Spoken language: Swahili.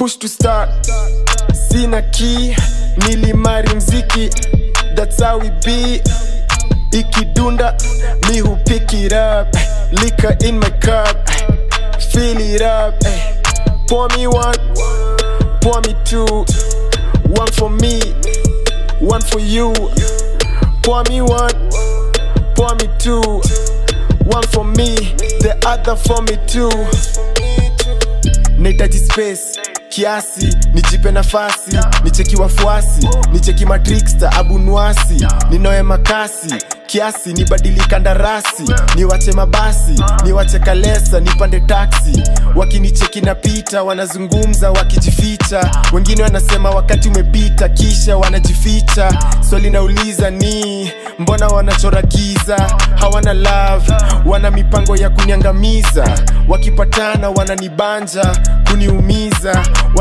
push to start sina key nilimari mziki that's how we be ikidunda me who pick it up liquor in my cup fill it up pour me one pour me two one for me one for you pour me one pour me two one for me the other for me too nahitaji space kiasi nijipe nafasi nicheki wafuasi nicheki matriksta abunwasi ninoe makasi kiasi nibadili kandarasi niwache mabasi niwache kalesa nipande taksi wakinicheki napita wanazungumza wakijificha wengine wanasema wakati umepita kisha wanajificha swali nauliza ni mbona wanachora giza hawana love wana mipango ya kuniangamiza wakipatana wananibanja kuniumiza